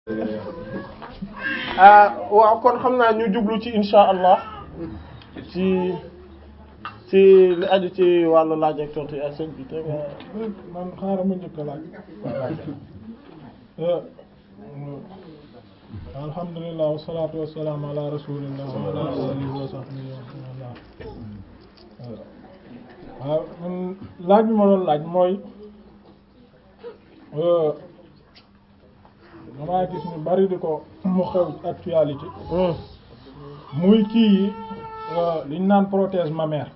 waaw kon xam naa ñu jublu ci insha allah ci ci li aju ci wàllu laaj ak tontu yi ak sëñ bi te nga man xaaral ma njëkk a laaj alhamdulilah wasalaatu wasalaam ala rasulillah wa ala alihi wa sahbihi wa man waaw man laaj bi ma doon laaj mooy damaa gis ñu bari di ko mu xew actualité muy kii yi liñ naan prothèse mammaire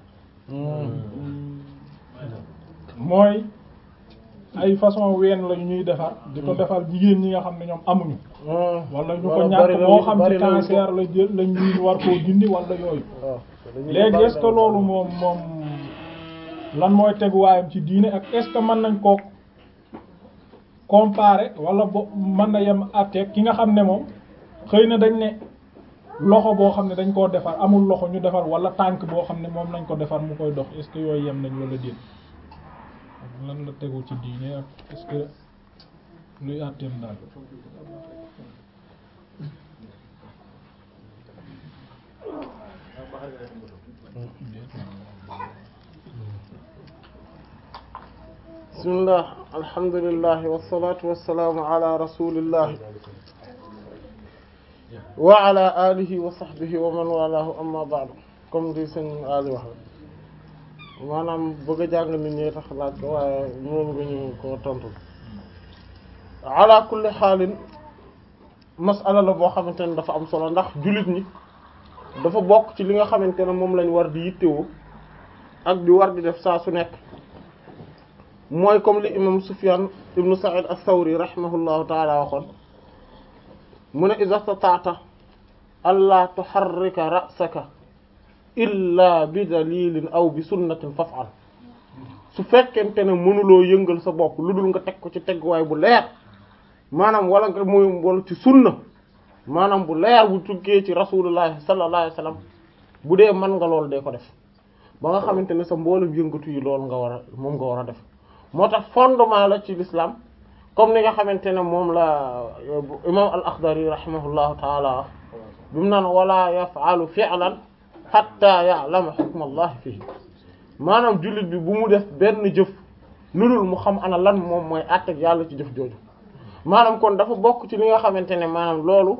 mooy ay façon ween la ñuy defar di ko defar jigéen ñi nga xam ne ñoom amuñu wala ñu ko ñàkk moo xam ci cancer la jël la ñuy war koo dindi wala yooyu léegi est-ce que loolu moom moom lan mooy teguwaayam ci diine ak est-ce que mën nañ koo comparer wala bo mën na yem àtteeg ki nga xam ne moom xëy na dañ ne loxo boo xam ne dañ koo defar amul loxo ñu defar wala tànk boo xam ne moom lañ ko defar mu koy dox est-ce que yooyu yem nañ wala déet lan la tegu ci diine ak est-ce que luy àtteem daal bismillah alhamdulillah wassalatu wassalamu ala rasulillah wa ala alihi wa sahbihi wa man walahu amma ba'du comme di sëñ Ali wax maanaam bëgg a jàng nit ñi tax laaj ko waaye moom nga ñu ko tontu ala kulli xaalin masala la boo xamante ne dafa am solo ndax jullit ñi dafa bokk ci li nga xamante ne moom lañ war di yittewoo ak di war di def saa su nekk mooy comme li imam Sufyan ibnu Sa'id as-Sawri rahimahullahu taala waxoon mu ne iza stata'ta alla tuharrika ra'saka illa bi dalilin aw bi sunnatin faf'al su fekkente ne mënuloo yëngal sa bopp lu dul nga teg ko ci tegwaay bu leer maanaam wala nga muy wala ci sunna maanaam bu leer bu tukkee ci rasulullah sallallahu alayhi wasallam bu dee mën nga loolu dee ko def ba nga xamante ne sa mboolem yëngatu yi loolu nga war a moom nga war a def moo tax fondement la ci l'islam comme ni nga xamante ne moom la imam al-Akhdari rahimahullahu taala bi mu naan wala yaf'alu fi'lan hatta ya'lama hukma Allah fihi maanaam jullit bi bu mu def benn jëf lu dul mu xam ana lan moom mooy àtteeg yàlla ci jëf jooju maanaam kon dafa bokk ci li nga xamante ne maanaam loolu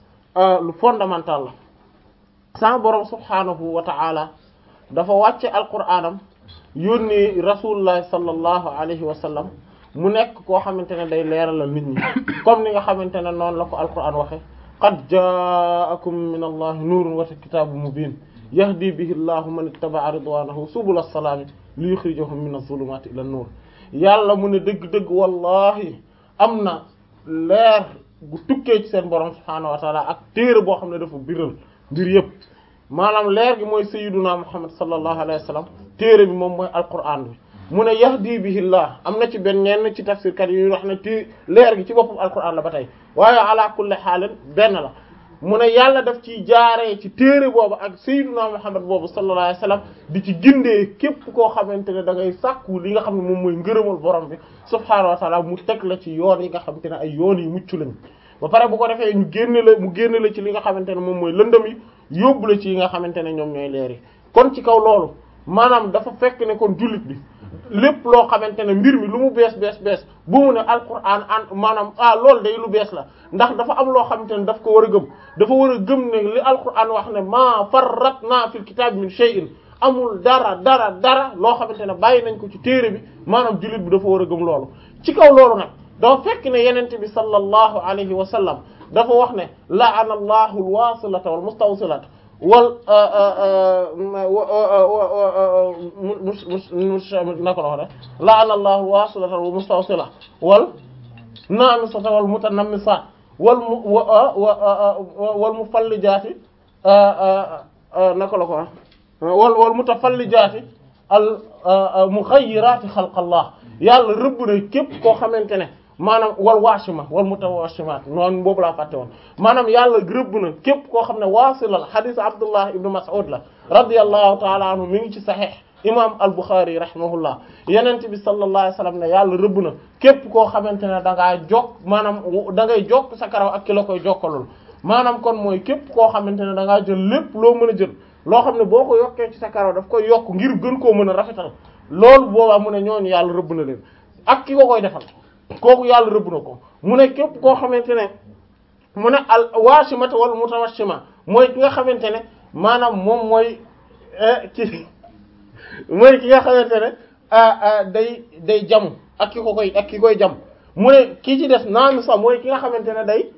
lu fondamental la sama borom subhanahu wa ta'ala dafa wàcce alquraanam yónni rasulullah sallallahu alayhi wa sallam mu nekk koo xamante ne day leeralal nit ñi comme ni nga xamante ne noonu la ko alquraan waxe qad ja'akum min allahi nuurun wa kitaabun mubiin yahdi bihi llahu man ittaba'a ridwanahu subula salaami li yukhrijahum min az-zulumati ila an-nur yàlla mu ne dëgg-dëgg wallahi am na leer gu tukkee ci seen borom subhaanahu wa taala ak téere boo xam ne dafa biral mbir yëpp maanaam leer gi mooy sayyiduna muhammad sallallahu alayhi wa sallam téere bi moom mooy alquran bi mu ne yahdi bihi llah am na ci benn ñenn ci tafsirkat yi wax ne ti leer gi ci boppam alquran la ba tey waaye ala kulli xaalin benn la mu ne yàlla daf ci jaaree ci téere boobu ak sayyiduna muhammad boobu sallallahu alayhi wasallam di ci gindee képp koo xamante ne da ngay sàkku li nga xam ne moom mooy ngërëmal borom bi subhaanahu wa taala mu teg la ci yoon yi nga xamante ne ay yoon yi mucc lañ ba pare bu ko defee ñu génne la mu génne la ci li nga xamante ne moom mooy lëndëm yi yóbbu la ci yi nga xamante ne ñoom ñooy leer yi kon ci kaw loolu maanaam dafa fekk ne kon jullit bi lépp loo xamante ne mbir mi lu mu bees bees bees bu mu ne alquran an maanaam ah loolu day lu bees la ndax dafa am loo xamante ne daf ko war a gëm dafa war a gëm ne li alquran wax ne maa farratna fil kitab min shay'in amul dara dara dara loo xamante ne bàyyi nañ ko ci téere bi maanaam jullit bi dafa war a gëm loolu ci kaw loolu nag dafa fekk ne yenente bi sallallahu alayhi wa sallam dafa wax ne la'ana allahu alwasilata wal mustawsilata wal mus nako la wax de la'ana allahu alwasilata wal mustawsilata wal naamisata wal mutanammisat wal mu wal mufallijaati nako la ko wax wal wal mutafallijaati al mughayyirati xalqallah yàlla rëbb na képp koo xamante ne maanaam wal waashima wal mutawashimaat noonu boobu laa fàtte woon maanaam yàlla rëbb na képp koo xam ne waasilal xadiis Abdullah ibnu Mas'ud la radiyallahu taala anhu mi ngi ci saxiix imam al-Bukhari rahimahullah yenent bi sallallahu alayhi wasallam ne yàlla rëbb na képp koo xamante ne da ngaa jokk maanaam da ngay jokk sa karaw ak ki la koy jokkalul maanaam kon mooy képp koo xamante ne da ngaa jël lépp loo mën a jël loo xam ne boo ko yokkee ci sa karaw daf koy yokk ngir gën koo mën a rafetal loolu boobaa mu ne ñooñu yàlla rëbb na leen ak ki ko koy defal kooku yàlla rëbb na ko mu ne képp koo xamante ne mu ne al waashimata wal mutawashima mooy ki nga xamante ne maanaam moom mooy ci mooy ki nga xamante ne day day jam ak ki ko koy ak ki koy jam mu ne kii ci des naanu sax mooy ki nga xamante ne day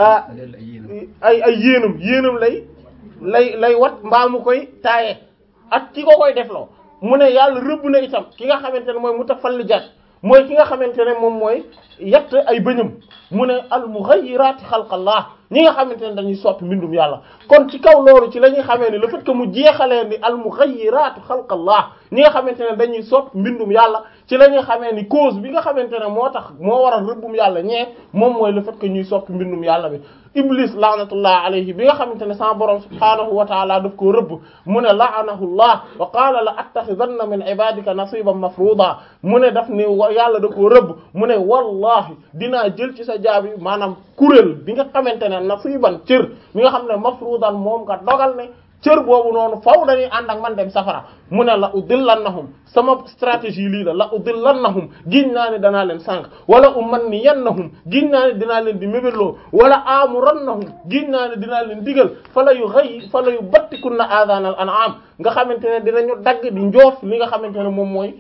ay ay yéenam yéenam lay lay lay wat mbaa mu koy taaye ak ki ko koy defloo mu ne yàlla rëbb na itam ki nga xamante ne mooy mutafallijaat mooy ki nga xamante ne moom mooy yett ay bëñam mu ne al mughayyirati xalqallah ñi nga xamante ne dañuy soppi mbindum yàlla kon ci kaw loolu ci la ñuy xamee ne le fait que mu jeexalee ni al mughayyirati xalqallah ñi nga xamante ne dañuy soppi mbindum yàlla ci la ñuy xamee ni cause bi nga xamante ne moo tax moo waral rëbbum yàlla ñee moom mooy le fait que ñuy soppi mbindum yàlla bi iblis laanatullah alayhi bi nga xamante ne sama borom subhaanahu wa taala daf koo rëbb mu ne laanahu llah wa qaala la attaxidanna min ibadika nasiban mafruda mu ne daf ni yàlla da koo rëbb mu ne wallahi dinaa jël ci sa jaabi maanaam kuréel bi nga xamante ne nasiban cër mi nga xam ne mafrudan moom nga dogal ne cër boobu noonu faw dañuy ànd ak man dem safara mu ne la udillannahum sama stratégie lii la la udillannahum giñ naa ne danaa leen sànq wala umanniyannahum giñ naa ne dinaa leen di mébéloo wala amurannahum giñ naa ne dinaa leen digal fala yu xëy fala yu battikunna adanal an'am nga xamante ne dinañu dagg di njoof li nga xamante ne moom mooy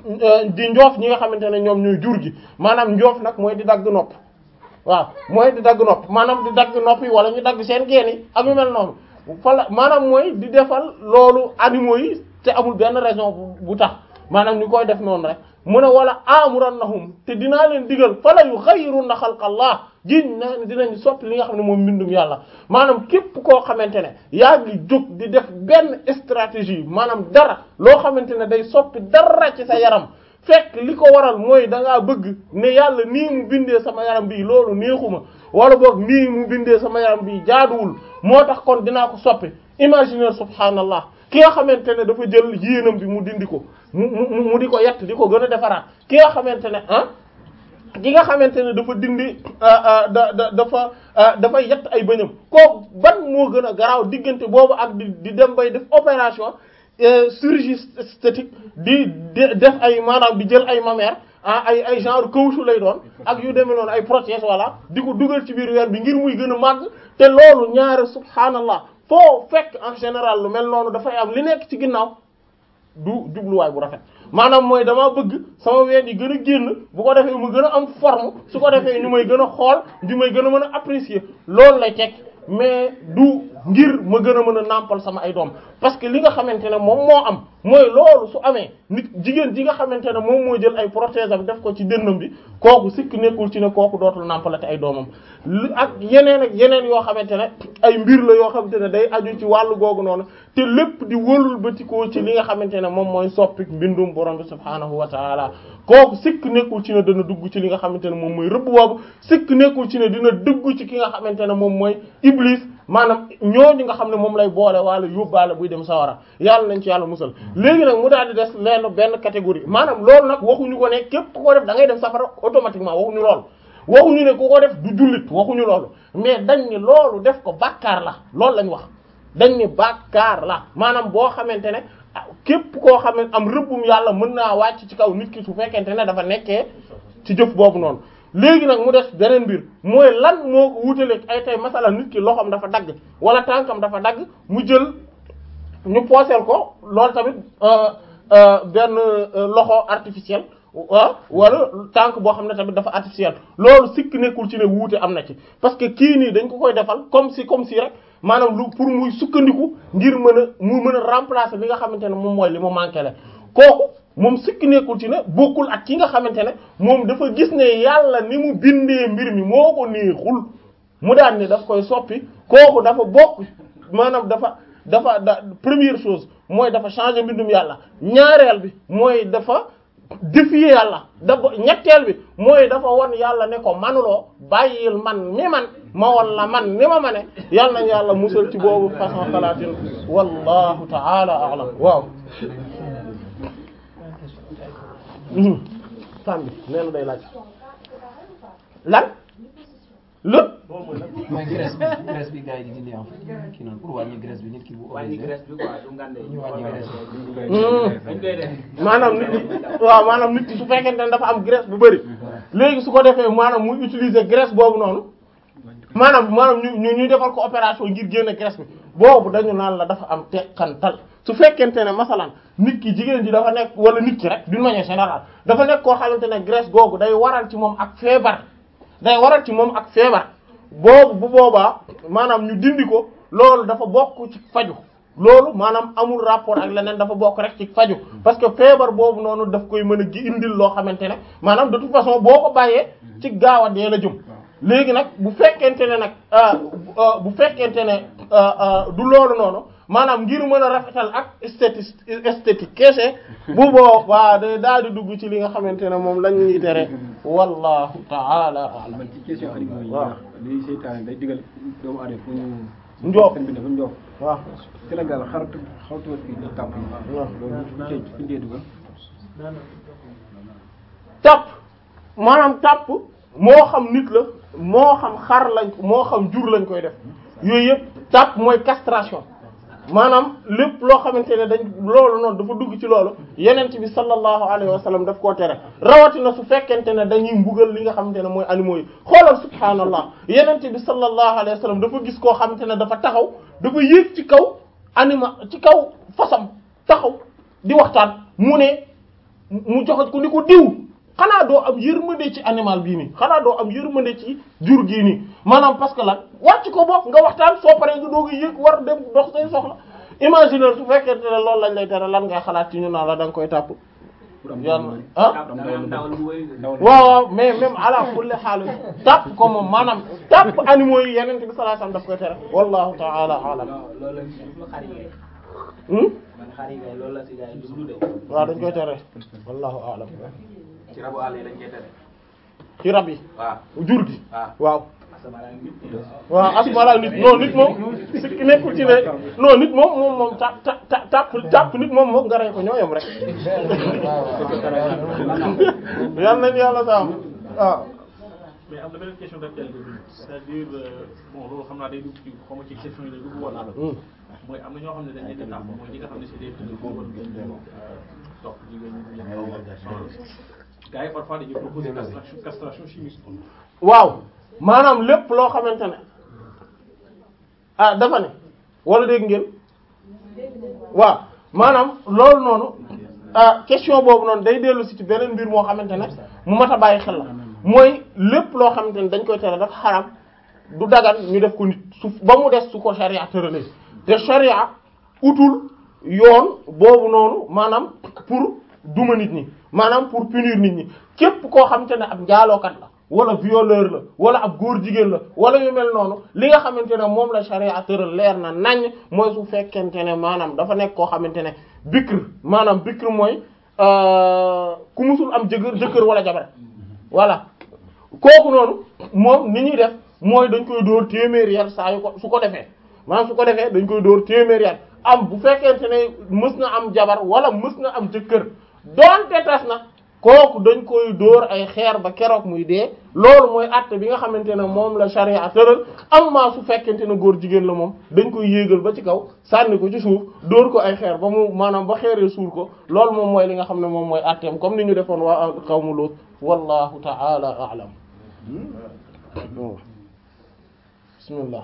di njoof ñi nga xamante ne ñoom ñooy jur gi maanaam njoof nag mooy di dagg nopp waaw mooy di dagg nopp maanaam di dagg nopp yi wala ñu dagg seen geen yi ak yu mel noonu fala maanaam mooy di defal loolu animaux yi te amul benn raison bu tax maanaam ñu koy def noonu rek mu ne wala amurannahum te dinaa leen digal fala yughayyirunna xalqallah giñ naa ne dinañ soppi li nga xam ne moom mbindum yàlla maanaam képp koo xamante ne yaa ngi jóg di def benn stratégie maanaam dara loo xamante ne day soppi dara ci sa yaram fekk li ko waral mooy da ngaa bëgg ne yàlla nii mu bindee sama yaram bii loolu neexuma wala boog nii mu bindee sama yaram bii jaaduwul moo tax kon dinaa ko soppi imaginaire subhanallah ki nga xamante ne dafa jël yéenam bi mu dindi ko mu mu mu di ko yett di ko gën a defaraat ki nga xamante ne ah ki nga xamante ne dafa dindi da da dafa dafay yett ay bëñam kooku ban moo gën a garaaw diggante boobu ak di di dem bay def opération chirurgie esthétique di def ay maanaam di jël ay mammaire ah ay ay genre caoutchouc lay doon ak yu demee noonu ay prothèses voilà di ko dugal ci biir weer bi ngir muy gën a màgg te loolu ñaare subhanallah foo fekk en général lu mel noonu dafay am li nekk ci ginnaaw du jubluwaay bu rafet maanaam mooy dama bëgg sama ween yi gën a génn bu ko defee mu gën a am forme su ko defee ñu may gën a xool di may gën a mën a apprécier loolu lay teg mais du ngir ma gën a mën a nàmpal sama ay doom parce que li nga xamante ne moom moo am mooy loolu su amee nit jigéen ji nga xamante ne moom moo jël ay prothèse am def ko ci dënnam bi kooku sikk nekkul ci ne kooku dootul nàmpalate ay doomam li ak yeneen ak yeneen yoo xamante ne ay mbir la yoo xamante ne day aju ci wàllu googu noonu te lépp di wërul batikoo ci li nga xamante ne moom mooy soppi mbindum borom bi subhaanahu wa taala kooku sikk nekkul ci ne dana dugg ci li nga xamante ne moom mooy rëbb boobu sikk nekkul ci ne dina dugg ci ki nga xamante ne moom mooy iblis maanaam ñooñu nga xam ne moom lay boole wala yóbbaale buy dem sawara yàlla nañ ci yàlla musal léegi nag mu daal di des leen benn catégorie maanaam loolu nag waxuñu ko ne képp ku ko def da ngay dem safara automatiquement waxuñu loolu waxuñu ne ku ko def du jullit waxuñu loolu mais dañ ni loolu def ko bàkkaar la loolu lañ wax dañ ni bàkkaar la maanaam boo xamante ne képp koo xam ne am rëbbum yàlla mën naa wàcc ci kaw nit ki su fekkente ne dafa nekkee ci jëf boobu noonu léegi nag mu des beneen mbir mooy lan moo ko wutaleeg ay tey masala nit ki loxoom dafa dagg wala tànkam dafa dagg mu jël ñu pooseel ko loolu tamit benn loxo artificiel ah wala tànk boo xam ne tamit dafa artificiel loolu sikk nekkul ci ne wuute am na ci parce que kii nii dañ ko koy defal comme si comme si rek maanaam lu pour muy sukkandiku ngir mën a mu mën a remplacer li nga xamante ne moom mooy li mu manqué la kooku moom sikk nekkul ci ne bokkul ak ki nga xamante ne moom dafa gis ne yàlla ni mu bindee mbir mi moo ko neexul mu daan ne daf koy soppi kooku dafa bokk maanaam dafa dafa da première chose mooy dafa changer mbindum yàlla ñaareel bi mooy dafa défier yàlla dafa ñetteel bi mooy dafa won yàlla ne ko manuloo bàyyil man mi man ma won la man ni ma ma ne yàlla nañu yàlla musal ci boobu façon xalaatin wallahu ta'ala a'lam waaw femme bi nee na day laaj lan lépp mooy graisse bi graisse bi gars yi di dindi en fait kii noonu pour wàññi graisse bi nit ki bu wàññi obésé graisse bi quoi du ngande ñu wàññi graisse bi. dañ koy def maanaam nit ki waaw maanaam nit ki su fekkente ne dafa am graisse bu bari léegi su ko defee maanaam muy utiliser graisse boobu noonu maanaam maanaam ñu ñu ñuy defal ko opération ngir génne graisse bi boobu dañu naan la dafa am teqantal su fekkente ne masalan nit ki jigéen ji dafa nekk wala nit ki rek d'une manière générale dafa nekk koo xamante ne graisse googu day waral ci moom ak feebar day waral ci moom ak feebar boobu bu boobaa maanaam ñu dindi ko loolu dafa bokk ci faju loolu maanaam amul rapport ak leneen dafa bokk rek ci faju parce que feebar boobu noonu daf koy mën a gi indil loo xamante ne maanaam de toute façon boo ko bàyyee ci gaaw a dee la jëm léegi nag bu fekkente ne nag bu fekkente ne du loolu noonu maanaam ngir mën a rafetal ak esthétique esthétique kese bu boobaa day daal di dugg ci li nga xamante ne moom lañ ñuy tere wallahu ta'ala a'lam man ci question animaux yi waaw. wax li seytaane day digal doomu aadama fu ñu Njoof. seen bi dafa njoof waaw Sénégal xaratu xawtuwa fi ñu tàpp yi waaw. loolu fu ñu fu ñu dee dugal tàpp maanaam tàpp moo xam nit la moo xam xar lañ moo xam jur lañ koy def yooyu yëpp tàpp mooy castration maanaam lépp loo xamante ne dañ loolu noonu dafa dugg ci loolu yenent bi sallallahu alayhi wa sallam daf koo tere rawatina su fekkente ne dañuy mbugal li nga xamante ne mooy animaux yi xoolal subhaanallah yenent bi sallallahu alayhi wa sallam dafa gis koo xamante ne dafa taxaw dafa yéeg ci kaw anima ci kaw fasam taxaw di waxtaan mu ne mu joxoj ko ni ko diw xanaa doo am yërmande ci animal bii nii xanaa doo am yërmande ci jur gii nii maanaam parce que lan wàcc ko bopp nga waxtaan soo paree nga doog a yëg war dem dox say soxla imaginer su fekkente ne loolu lañ lay tere lan ngay xalaat ci ñu naan la da nga koy tàpp pour am yàlla ah ndawal bu wëy ndawal waaw waaw mais même ala kulli xaal tàpp ko moom maanaam tàpp animaux yi yeneen bi sallallahu alayhi wasallam daf koy tere wallahu ta'ala alam loolu la jublu xar yi kay hmm man xar yi kay loolu la si gars yi jublu de waaw dañ koy tere wallahu alam ci rabu àll yi lañ koy tere ci rab yi waaw jur gi waaw waaw asamaan ak nit ñi waaw asmala nit non nit moom sikki nekkul ci ne non nit moom moom moom ta ta ta tàpp tàpp nit moom moom nga rey ko ñoo yem rek yal nañu yàlla saam waaw mais am na beneen question d'actualité bi c'est-à-dire euh, bon loolu xam naa day dugg ci xaw ma ci question yi lay dugg wala mooy am na ñoo xam ne dañ leen di tàmm mooy ñi nga xam ne c'est des trucs boobu topp jigéen ñi di leen xaw a gars yi parfois dañuy proposer castration castration chimique waaw maanaam lépp loo xamante ne ah dafa ne wala dégg ngeen waaw maanaam loolu noonu ah question boobu noonu day dellu si ci beneen mbir moo xamante ne mu mat a bàyyi xel la mooy lépp loo xamante ne dañ koy tere dafa xaram du dagan ñu def ko nit su ba mu des su ko sharia tëralee te sharia utul yoon boobu noonu maanaam pour duma nit ñi maanaam pour punir nit ñi képp koo xamante ne ab njaalookat la wala violeur la wala ab góor jigéen la wala yu mel noonu li nga xamante ne moom la sharia tëral leer na nañ mooy su fekkente ne maanaam dafa nekk koo xamante ne bikr maanaam bikr mooy euh, ku musul am jëkkër jëkkër wala jabar voilà kooku noonu moom ni ñuy def mooy dañ koy dóor téeméeri yar saa yu ko su ko defee maanaam su ko defee dañ koy dóor téeméeri yar am bu fekkente ne mës na am jabar wala mës na am jëkkër doonte tas na kooku dañ koy dóor ay xeer ba keroog muy dee loolu mooy àtte bi nga xamante ne moom la charia tëral amma su fekkente ne góor jigéen la moom dañ koy yéegal ba ci kaw sànni ko ci suuf dóor ko ay xeer ba mu maanaam ba xeeree suul ko loolu moom mooy li nga xam ne moom mooy àtteem comme ni ñu defoon waa qawmu Lut wallahu ta'ala a'lam bismillah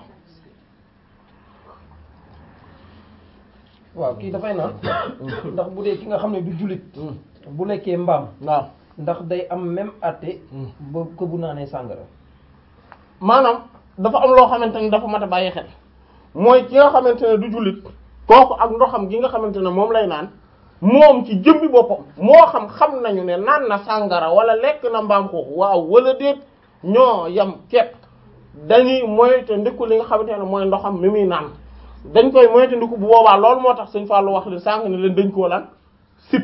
waaw kii dafay naan ndax bu dee ki nga xam ne du jullit bu lekkee mbaam waaw ndax day am même atte ba ko bu naanee sàngara maanaam dafa am loo xamante ne dafa mat a bàyyi xel mooy ki nga xamante ne du jullit kooku ak ndoxam gi nga xamante ne moom lay naan moom ci jëmbi boppam moo xam xam nañu ne naan na sàngara wala lekk na mbaam xuux waaw wala déet ñoo yam kepp dañuy moyte ndiku li nga xamante ne mooy ndoxam mi muy naan dañ koy moyte ndiku bu boobaa loolu moo tax sëñ Fallou wax leen sànq ne leen dañ koo lan sip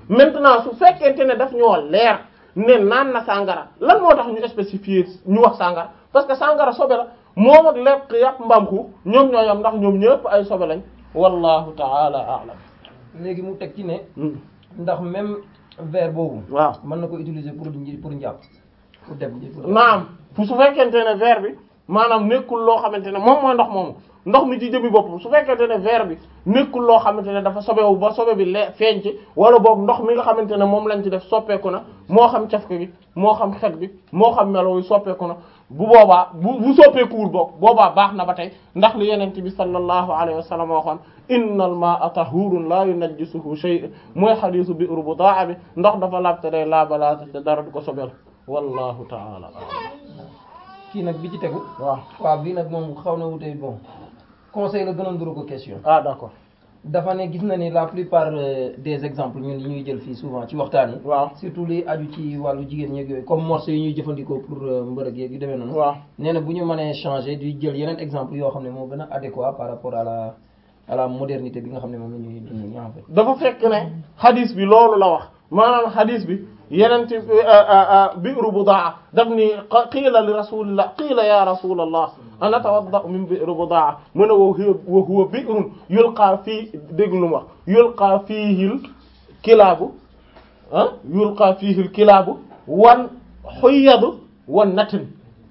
maintenant su fekkente ne daf ñoo leer ne naan na sàngara lan moo tax ñu spécifier ñu wax sàngara parce que sàngara sobe la moom ak lekk yàpp mbaam xuux ñoom ñoo yam ndax ñoom ñëpp ay sobe lañ wallahu taala a'lam léegi mu teg ci ne ndax même verre boobu waaw mën na ko utiliser pour pour njàpp pour dem pour naam fu su fekkente ne verre bi maanaam nekkul loo xamante ne moom mooy ndox moomu ndox mi ci jëmi boppam su fekkente ne verre bi nekkul loo xamante ne dafa sobewu ba sobe bi lee feeñ ci wala boog ndox mi nga xamante ne moom lañ ci def soppeeku na moo xam cafka gi moo xam xet bi moo xam melo yi soppeeku na bu boobaa bu bu soppeekuwul boog boobaa baax na ba tey ndax li yenente bi sallallahu alayhi wa sallam waxoon innal ma'a tahurun la yunajjisuhu shay mooy xadiisu bi urbudaa bi ndox dafa laabte day laabalaate te dara du ko sobel wallahu ta'ala kii nag bi ci tegu waaw waaw bii nag moom xaw na wutee bon conseil la gën a nduru ko question ah d'accord dafa ne gis na ni la plupart euh, des exemples ñun yi ñuy jël fii souvent ci waxtaan yi waaw surtout li aju ci wàllu jigéen ñeeg yooyu comme morceau yi ñuy jëfandikoo pour euh, mbërëg yeeg yu demee noonu waaw nee na bu ñu mënee changer di jël yeneen exemple yoo xam ne moo gën a adéquat par rapport à la à la modernité bi nga xam ne moom la ñuy dund nii en fait dafa fekk ne xadis bi loolu la wax maanaam xadis bi yeneen ci bi'ru budaa daf ni qiila li rasulillah qiila ya rasulallah ana tawadda'u min bi'ru budaa mu ne wa huwa wa huwa bi'run yulqaa fii dégg lu mu wax yulqaa fiihil kilaabu ah yulqaa fiihil kilaabu wan xuyyadu wan natin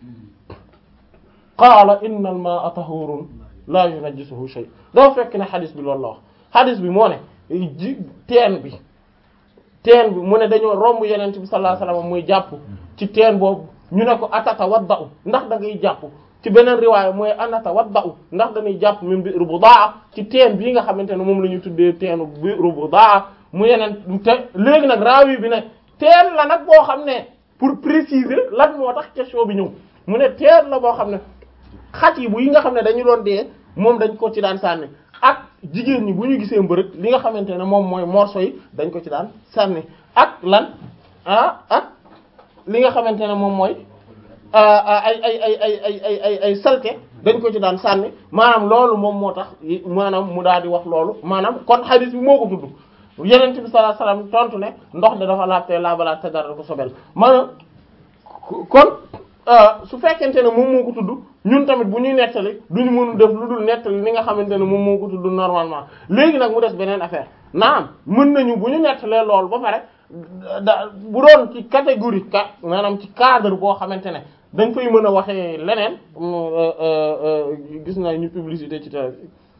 qaala inna al maa'a tahuurun laa yunajjisuhu shay dafa fekk ne xadis bi loolu la wax xadis bi moo ne ji teen bi teen bi mu ne dañoo romb yeneen bi sallallahu alayhi wasallam muy jàpp ci teen boobu ñu ne ko atata wadda'u ndax da ngay jàpp ci beneen riwaaya mooy anata wadda'u ndax dañuy jàpp min bi'ru budaa ci teen bii nga xamante ne moom la ñu tuddee teenu bi'ru budaa mu yeneen te léegi nag raawi bi ne teen la nag boo xam ne pour préciser lan moo tax question bi ñëw mu ne teen la boo xam ne xaj yi bu yi nga xam ne dañu doon dee moom dañ ko ci daan sànni ak jigéen ñi bu ñu gisee mbërëg li nga xamante ne moom mooy morceau yi dañ ko ci daan sànni ak lan ah ak li nga xamante ne moom mooy ay ay ay ay ay ay ay ay salte dañ ko ci daan sànni maanaam loolu moom moo tax maanaam mu daal di wax loolu maanaam kon hadith bi moo ko tudd yeneen bi sallallahu alayhi wasallam tontu ne ndox de dafa laabte laabalaat te dara ko sobel maanaam kon su fekkente ne moom moo ko tudd ñun tamit bu ñuy nettali duñu mënu def lu dul nettali li nga xamante ne moom moo ko tudd normalement léegi nag mu des beneen affaire naam mën nañu bu ñu nettalee loolu ba pare da bu doon ci catégorie ka maanaam ci cadre boo xamante ne dañ fay mën a waxee leneen gis naa ñu publicité ci télé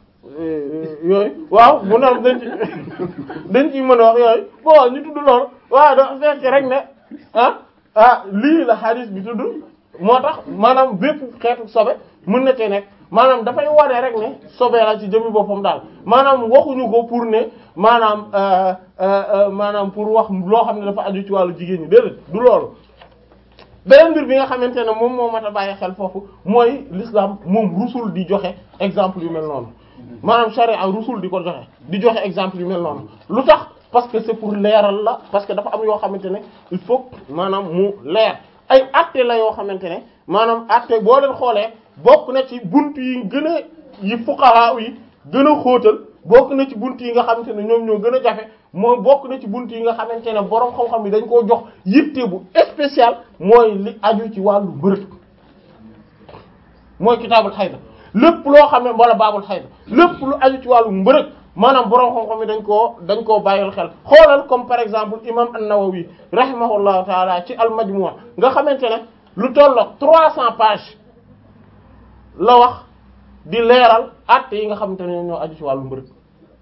yooyu waaw bu nar dañ ci dañ ciy mën a wax yooyu bon ñu tudd loolu waaw da fekk rek ne ah ah lii la hadith bi tudd moo tax maanaam bépp xeetu sobe mën na cee nekk maanaam dafay wane rek ne sobe la ci jëmmi boppam daal maanaam waxuñu ko pour ne maanaam maanaam pour wax loo xam ne dafa aju ci wàllu jigéen ñi déedéet du loolu beneen mbir bi nga xamante ne moom moo mat a bàyyi xel foofu mooy l'islam moom rusul di joxe exemple yu mel noonu maanaam charia rusul di ko joxe di joxe exemple yu mel noonu lu tax parce que c'est pour leeral la parce que dafa am yoo xamante ne il faut maanaam mu leer ay atte la yoo xamante ne maanaam atte boo leen xoolee bokk na ci bunt yi gën a yi fuqaha yi gën a xóotal bokk na ci bunt yi nga xamante ne ñoom ñoo gën a jafe moo bokk na ci bunt yi nga xamante ne borom xam-xam yi dañ koo jox yitte bu spécial mooy li aju ci wàllu mbërëg mooy kitaabul xayda lépp loo xam ne wala baabul xayda lépp lu aju ci wàllu mbërëg maanaam borom xam-xam yi dañ koo dañ koo bàyyil xel xoolal comme par exemple imam an-Nawawi rahimahullahu taala ci al-Majmu' nga xamante ne lu tollook 300 pages la wax di leeral actes yi nga xamante ne ñoo aju ci wàllu mbërëg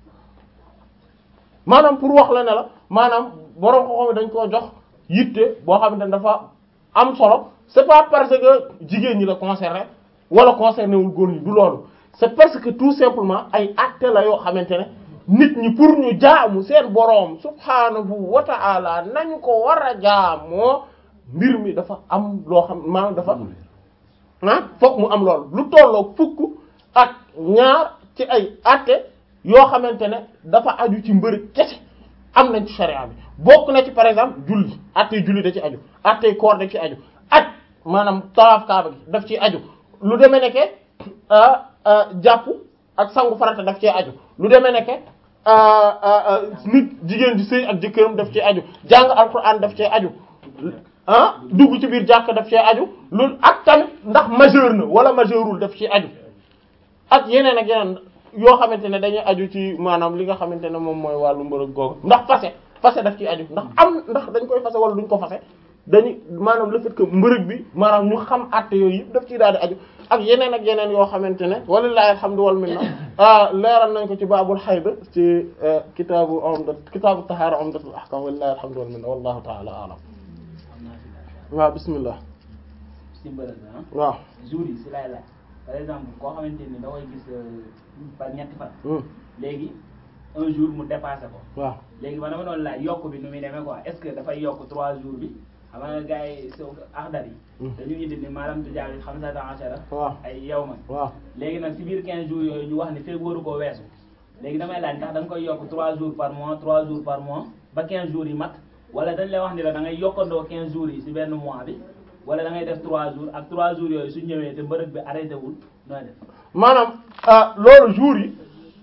maanaam pour wax la ne la maanaam borom xam-xam yi dañ koo jox yitte boo xamante ne dafa am solo c'est pas parce que jigéen ñi la concerné wala concerné wul góor ñi du loolu c'est parce que tout simplement ay actes la yoo xamante ne nit ñi pour ñu jaamu seen boroom subhaanahu wa ta'ala nañu ko war a jaamoo mbir mi dafa am loo xam maanaam dafa ah fokk mu am loolu lu tolloo fukk ak ñaar ci ay actes yoo xamante ne dafa aju ci mbër kese am nañ ci sharia bi bokk na ci par exemple julli attey julli da ci aju attey koor da ci aju aj maanaam tawaaf kaaba gi daf ci aju lu demee nekke jàpp ak sangu farata daf cee aju lu demee nekke nit jigéen di sëy ak jëkkëram daf ci aju jàng alquran daf cee aju ah dugg ci biir jàkk daf cee aju loolu ak tamit ndax majeur na wala majeurul daf ci aju ak yeneen ak yeneen yoo xamante ne dañuy aju ci maanaam li nga xamante ne moom mooy wàllu mbërëg googu ndax fase fase daf ciy aju ndax am ndax dañ koy fase wala duñ ko fase dañu maanaam le fait que mbërëg bi maanaam ñu xam àtte yooyu yëpp daf ciy daal di aju ak yeneen ak yeneen yoo xamante ne walillahi alhamdu wal minna leeral nañ ko ci baabul hayd ci kitaabu umdat kitaabu tahaara umdatul ahkam walillahi alhamdu wal minna wallahu ta'ala a'lam waaw bismillah si mbërëg ah waaw jour yi si lay laaj par exemple koo xamante ni da koy gis par ñetti fan léegi un jour mu dépassé ko waaw léegi man dama doon laaj yokk bi nu muy demee quoi est-ce que dafay yokk trois jours bi xam nga gars yi so axdar yi dañu indi ni maanaam du jaawi xam sa ashara waaw ay yow man waaw léegi nag si biir quinze jours yooyu ñu wax ni feeg waru koo weesu léegi damay laaj ndax da nga koy yokk trois jours par mois trois jours par mois ba quinze jours yi mat wala dañ lay wax ni la da ngay yokkandoo quinze jours yi si benn mois bi wala da ngay def trois jours ak trois jours yooyu su ñëwee te mbërëg bi arrêté wul nooy def maanaam loolu jour yi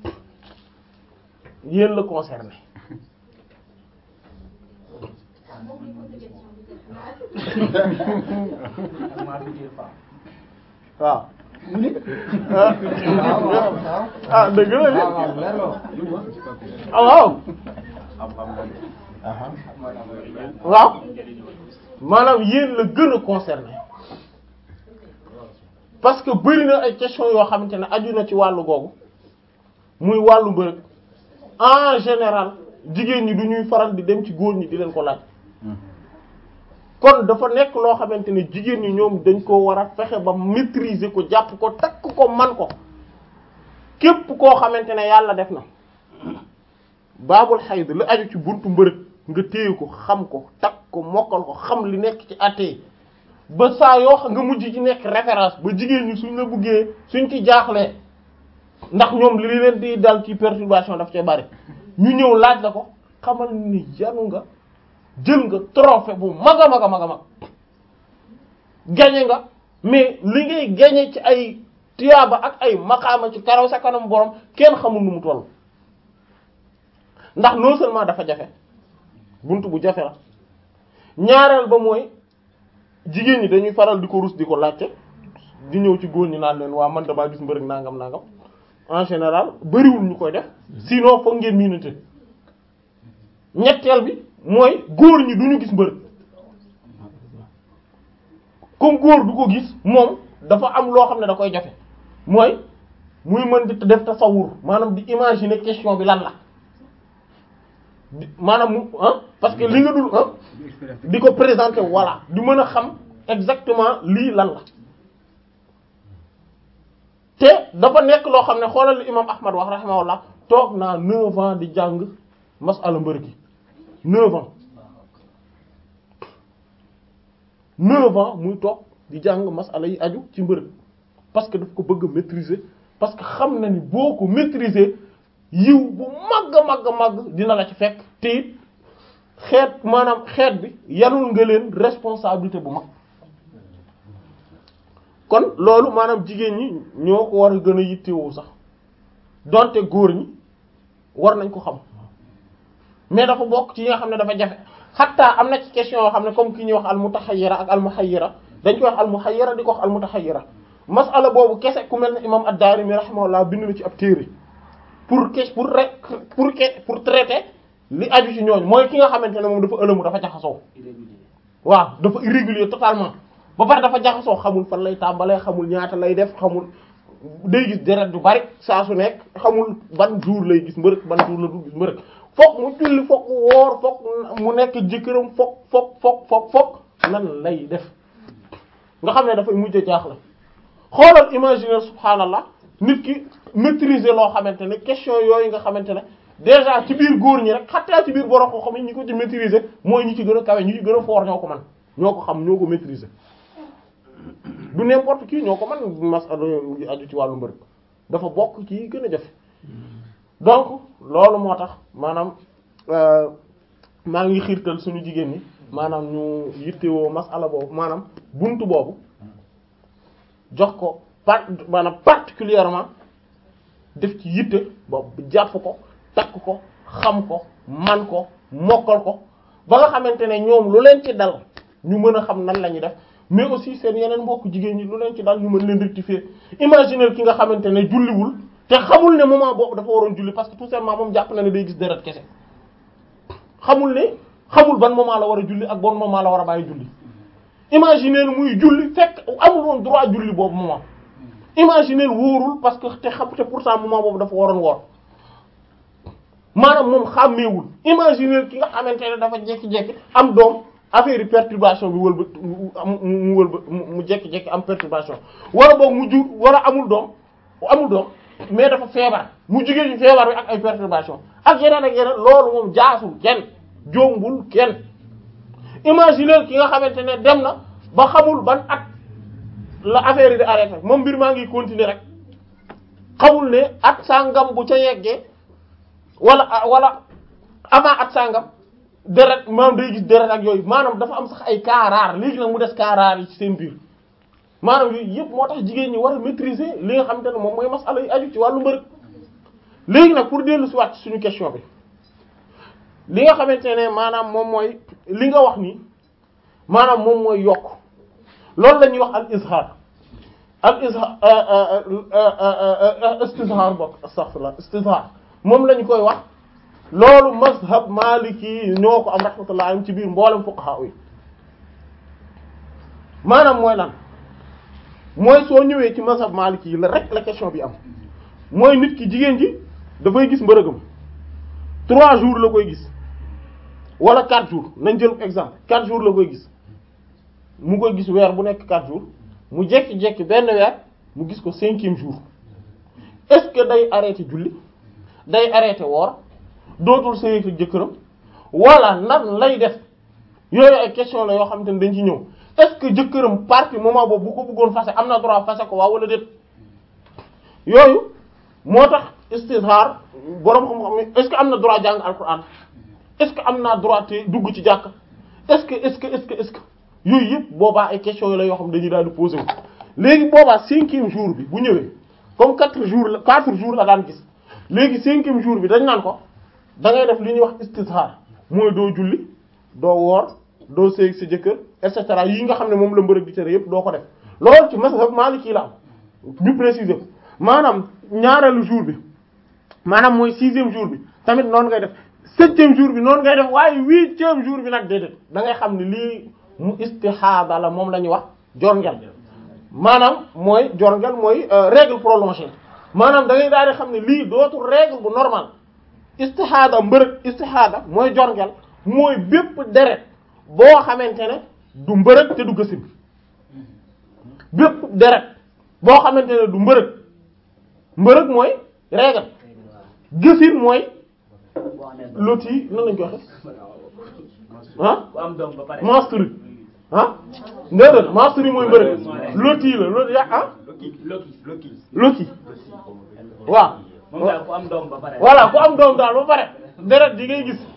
yéen la concerné ak ma future femme waaw ah dëgg la ni ah waaw waaw maanaam yéen la gën a concerné parce que bëri na ay question yoo xamante ne aju na ci wàllu googu muy wàllu mbërëg en général jigéen ñi du ñuy faral di dem ci góor ñi di leen ko laaj kon dafa nekk loo xamante ne jigéen ñi ñoom dañ ko war a fexe ba maîtriser ko jàpp ko takk ko man ko képp koo xamante ne yàlla def na baabul xayd la aju ci buntu mbërëg nga téye ko xam ko takk ko mokkal ko xam li nekk ci àttee ba saa yoo xam nga mujj ci nekk référence ba jigéen ñi suñ la buggee suñ ci jaaxlee ndax ñoom li leen di dal ci perturbation daf cee bari ñu ñëw laaj la ko xamal ni yanu nga jël nga trophée bu mag a mag a mag a mag gañe nga mais li ngay gañe ci ay tiyaaba ak ay maqaama ci karaw sa kanam borom kenn xamul nu mu toll ndax non seulement dafa jafe buntu bu jafe la ñaareel ba mooy jigéen ñi dañuy faral di ko rus di ko laajte di ñëw ci góor ñi naan leen waa man damaa gis mbërëg nangam nangam en général bariwul ñu koy def sinon foog ngeen miinante ñetteel bi mooy góor ñi duñu gis mbërëg comme góor du ko gis moom dafa am loo xam ne da koy jafe mooy muy mën di def tasawur maanaam di imaginer question bi lan la di maanaam mu ah parce que li nga dul ah di ko présenter voilà di mën a xam exactement lii lan la te dafa nekk loo xam ne xoolal li imam ahmad wax rahimahullah toog naa neuf ans di jàng masala mbër gi neuf ans neuf ans muy toog di jàng masala yi aju ci mbër parce que daf ko bëgg a maîtriser parce que xam na ni boo ko maîtriser yiw bu màgg a màgg a màgg dina la ci fekk te it xeet maanaam xeet bi yanul nga leen responsabilité bu mag kon loolu maanaam jigéen ñi ñoo ko war a gën a yittewoo sax donte góor ñi war nañ ko xam mais dafa bokk ci yi nga xam ne dafa jafe xatta am na ci question yoo xam ne comme ki ñuy wax al mutaxayyira ak al muhayyira dañ koy wax al muhayyira di ko wax al mutaxayyira masala boobu kese ku mel ne imam ad-Daarimi rahimahullah bind na ci ab téere pour que pour rek pour que pour traiter li aju ci ñooñu mooy ki nga xamante ne moom dafa ëlëmu dafa jaxasoo waaw dafa irrégulier totalement ba pare dafa jaxasoo xamul fan lay tàmbalee xamul ñaata lay def xamul day gis deret du bari saa su nekk xamul ban jour lay gis mbërëk ban jour la du gis mbërëk fokk mu julli fokk mu woor fokk mu nekk jëkkëram fokk fokk fokk fokk fokk nan lay def nga xam ne dafay mujj jaaxle xoolal imaginer subhaanallah nit ki maîtriser loo xamante ne question yooyu nga xamante ne déjà ci biir góor ñi rek xattaa ci biir borom xam-xam yi ñi ko ci maîtriser mooy ñi ci gën a kawe ñi ci gën a fort ñoo ko man ñoo ko xam ñoo ko maîtriser du n'importe qui ñoo ko man masala yu aju ci wàllu mbër dafa bokk ci gën a jafe donc loolu moo tax maanaam maa ngi xiirtal suñu jigéen ñi maanaam ñu yittewoo masala boobu maanaam buntu boobu jox ko part maanaam particulièrement def ci yitte boobu jàpp ko takk ko xam ko man ko mokkal ko ba nga xamante ne ñoom lu leen ci dal ñu mën a xam nan la ñuy def mais aussi seen yeneen mbokk jigéen ñi lu leen ci dal ñu mën leen rectifier imaginer ki nga xamante ne julliwul te xamul ne moment boobu dafa waroon julli parce que tout simplement moom jàpp na ne day gis deret kese xamul ne xamul ban moment la war a julli ak bon moment la war a bàyyi julli imaginer muy julli fekk amul woon droit julli boobu moment imaginer wóorul parce que te xam te pourtant moment boobu dafa waroon woor maanaam moom xàmmeewul imaginer ki nga xamante ne dafa jekki-jekki am doom affaire yi perturbation bi wëlba mu mu wëlba mu jekki-jekki am perturbation wala boog mu jur wala amul doom amul doom mais dafa feebar mu jugee ci feebar bi ak ay perturbation ak yeneen ak yeneen loolu moom jaasul kenn jombul kenn imaginer ki nga xamante ne dem na ba xamul ban at la affaire yi di arrêté moom mbir maa ngi continuer rek xamul ne at sangam bu ca yeggee wala wala avant at sangam deret maanaam day gis deret ak yooyu maanaam dafa am sax ay cas rares léegi nag mu des cas rares yi ci seen biir maanaam yooyu yëpp moo tax jigéen ñi war a maîtriser li nga xamante ne moom mooy masala yi aju ci wàllu mbërëg léegi nag pour dellu si waat ci suñu question bi li nga xamante ne maanaam moom mooy li nga wax ni maanaam moom mooy yokk loolu la ñuy wax al izhar al izhar istizhar bokk astaghfirullah istizhar moom la ñu koy wax loolu mazhab maliki ñoo ko am rahmatullah am ci biir mboolem fuqaha yi maanaam mooy lan mooy soo ñëwee ci mazhab maliki yi la rek la question bi am mooy nit ki jigéen ji dafay gis mbërëgam trois jours la koy gis wala quatre jours nañ jël exemple quatre jours la koy gis mu koy gis weer bu nekk quatre jours mu jekki-jekki benn weer mu gis ko cinquième jour est-ce que day arrêté julli day arrêté woor dootul sëy ak jëkkëram wala nan lay def yooyu ay question la yoo xamante ne dañ ci ñëw est-ce que jëkkëram partie moment boobu bu ko bëggoon fase am na droit fase ko waaw wala déet yooyu moo tax istizhar boroom xam-xam est-ce que am na droit jàng alquran est-ce que am naa droit te dugg ci jàkk est-ce que est-ce que est-ce que est-ce que yooyu yëpp boobaa ay questions la yoo xam dañuy daal di poser wu léegi boobaa cinquième jour bi bu ñëwee comme quatre jours la quatre jours la daan gis léegi cinquième jour bi dañ naan ko da ngay def li ñuy wax istizhar mooy doo julli doo woor doo sëy sa jëkkër et cetera yi nga xam ne moom la mbërëg di tere yëpp doo ko def loolu ci mazhab Maliki la am ñu préciser ko maanaam ñaareelu jour bi maanaam mooy sixième jour bi tamit noonu ngay def septième jour bi noonu ngay def waaye huitième jour bi nag déedéet da ngay xam ne lii mu istihada la moom la ñuy wax jorngel maanaam mooy jorngel mooy règle prolongée maanaam da ngay daal di xam ne lii dootul règle bu normal istihada mbërëg istihada mooy jorngel mooy bépp deret boo xamante ne du mbërëg te du gësin bépp deret boo xamante ne du mbërëg mbërëg mooy règle gësin mooy loti nan lañ ko waxe ah ku am doom ba pare. menstru ah déedéet menstru yi mooy mbërëg loti la loti ya ah Loki loti waaw moom daal ku am doom ba pare. voilà ku am doom daal ba pare deret di ngay gis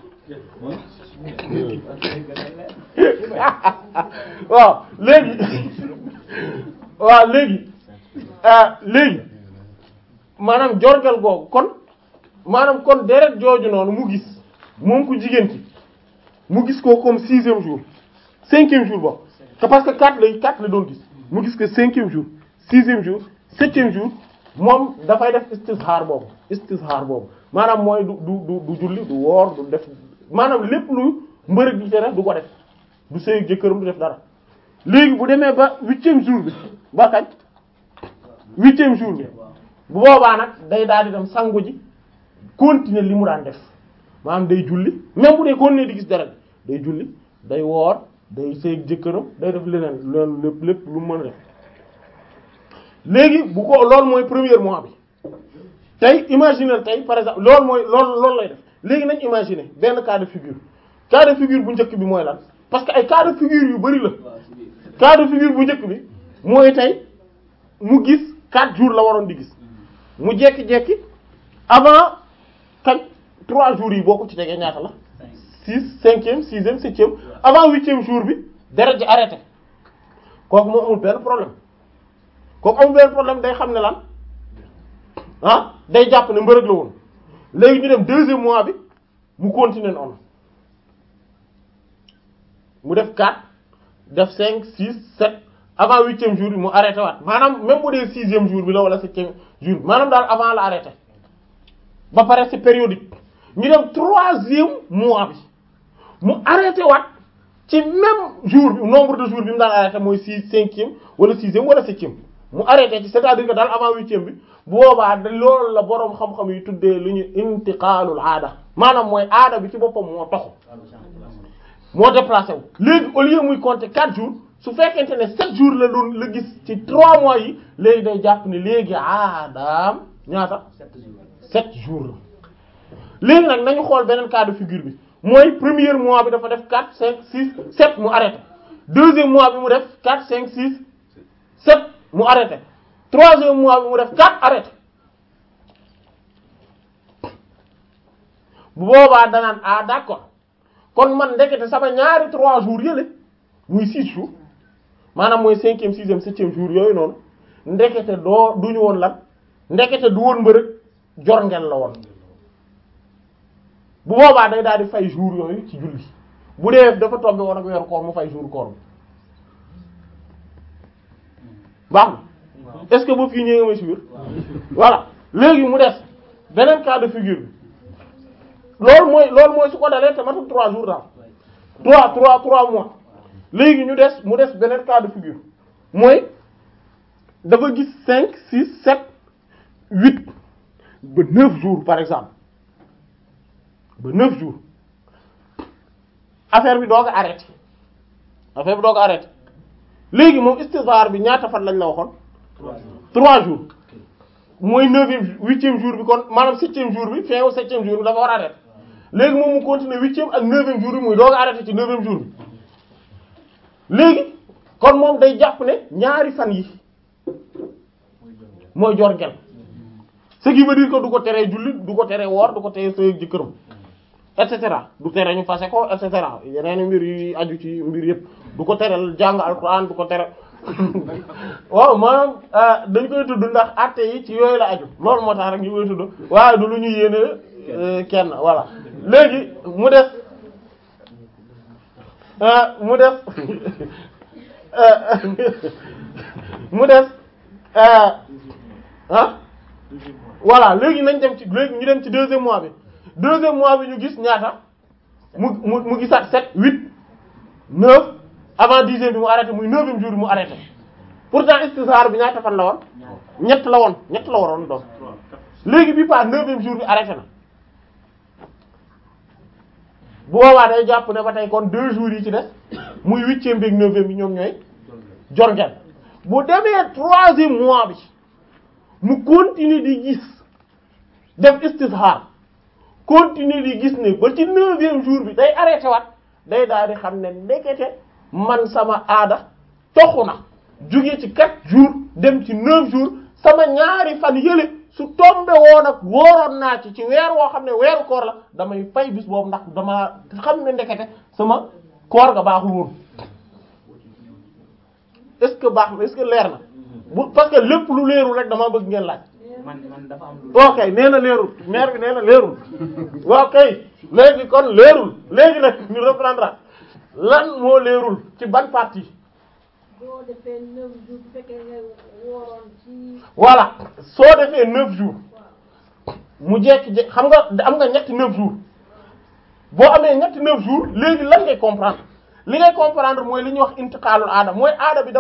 waaw léegi waaw léegi ah léegi maanaam jorgal googu kon maanaam kon deret jooju noonu mu gis moom ku jigéen ci mu gis ko comme sixième jour cinquième jour boobu que parce que quatre la quatre la doon gis mu gis que cinquième jour sixième jour septième jour moom dafay def istizhar boobu istizhar boobu maanaam mooy du du du du julli du woor du def maanaam lépp lu mbërëg di tere du ko def du sëy jëkkëram du def dara léegi bu demee ba huitième jour bi ba kañ huitième jour bi bu boobaa nag day daal di dem sangu ji continuer li mu daan def maanaam day julli même bu dee continuer di gis dara day julli day woor day sëy jëkkëram day def leneen loolu lépp lépp lu mu mën a def léegi bu ko loolu mooy premier mois bi tey imaginer tey par exemple loolu mooy loolu loolu lay def léegi nañ imaginer benn cas de figure cas de figure bu njëkk bi mooy lan parce que ay cas de figure yu bari la cas de figure bu njëkk bi mooy tey mu gis quatre jours la waroon di gis mu jekki-jekki avant kañ trois jours yi boo ko ci tegee ñaata la six cinquième sixième septième avant huitième jour bi deret ji arrêté kooku moo amul benn problème kooku amul benn problème day xam ne lan ah day jàpp ne mbërëg la woon léegi ñu dem deuxième mois bi mu continuer noonu mu def 4 def 5 6 7 avant huitième jour bi mu arrêté waat maanaam même bu dee sixième jour bi la wala septième jour bi maanaam daal avant la arrêté ba pare c'est périodique ñu dem troisième mois bi mu arrêté waat ci même jour bi nombre de jours bi mu daan arrêté mooy six cinquième wala sixième wala septième mu arrêté ci c'est-à-dire que daal avant huitième bi bu boobaa da loolu la boroom xam-xam yi tuddee lu ñu intiqaalul aada maanaam mooy aada bi ci boppam moo toxu moo déplacé wu léegi au lieu muy compter quatre jours su fekkente ne sept jours la doon la gis ci trois mois yi léegi day jàpp ne léegi aadaam ñaata sept jours la léegi nag nañu xool beneen cas de figure bi mooy premier mois bi dafa def quatre cinq six sept mu arrêté deuxième mois bi mu def quatre cinq six sept mu arrêté troisième mois bi mu def quatre arrêté bu boobaa danaan ah d'accord kon man ndekete sama ñaari trois jours yële muy six jours maanaam mooy cinquième sixième septième jour yooyu noonu ndekete doo duñu woon lan ndekete du woon mbërëg jor ngeen la woon bu boobaa day daal di fay jour yooyu ci julli bu dee dafa tombé woon ak weeru koor mu fay jour koor bi baax na est-ce que ba fii ñëwee nga ma suivre voilà léegi mu des beneen cas de figure bi loolu mooy loolu mooy su ko dalee te matul trois jours daal trois trois trois mois léegi ñu des mu des beneen cas de figure mooy dafa gis cinq six sept huit ba neuf jours par exemple ba neuf jours affaire bi doog a arrêté affaire bi doog a arrêté léegi moom istizhar bi ñaata fan lañ la waxoon trois jours mooy neuvième huitième jour bi kon maanaam septième jour bi fin wu septième jour bi dafa war a arrêté léegi moom mu continuer huitième ak neuvième jour bi muy doog a arrêté ci neuvième jour bi léegi kon moom day jàpp ne ñaari fan yi mooy jor gel ce qui veut dire que du ko teree julli du ko teree woor du ko teree sëy jëkkëram et cetera du tere ñu fase ko et cetera yeneen mbir yi aju ci mbir yëpp du ko tereel jàng alxuraan du ko tere waaw maanaam dañ koy tudd ndax àtte yi ci yooyu la aju loolu moo tax rek ñu koy tudd waaye du lu ñu yéene kenn voilà léegi mu def mu def mu def ah voilà léegi nañ dem ci léegi ñu dem ci deuxième mois bi deuxième mois bi ñu gis ñaata mu mu mu gisaat sept huit neuf avant dixième bi mu arrêté muy neuvième jour bi mu arrêté pourtant istisar bi ñaata fan la woon ñett la woon ñett la waroon doon léegi bi pas neuvième jour bi arrêté na bu boobaa day jàpp ne ba tey kon deux jours yi ci des muy huitième bi ak neuvième bi ñoom ñooy jorngel bu demee troisième mois bi mu continue di gis def istishar continue di gis ne ba ci neuvième jour bi day arrêté waat day daal di xam ne ndekete man sama aada toxu na jóge ci quatre jours dem ci neuf jours sama ñaari fan yële su tombe woon ak wóoroon naa ci ci weer woo xam ne weeru koor la damay fay bis boobu ndax dama xam ne ndekete sama koor ga baaxul woon est-ce que baax na est-ce que leer na bu parce que lépp lu leerul rek dama bëgg ngeen laaj man man dafa am lu. ok nee na leerul maire bi nee na leerul waaw kay léegi kon leerul léegi nag ñu reprendre lan moo leerul ci ban partie boo defee neuf jours bu fekkee nga wooroon ci voilà soo defee neuf jours mu jekki jekki xam nga am nga ñetti neuf jours boo amee ñetti neuf jours léegi lan ngay comprendre li ngay comprendre mooy li ñuy wax intiqaalul aada mooy aada bi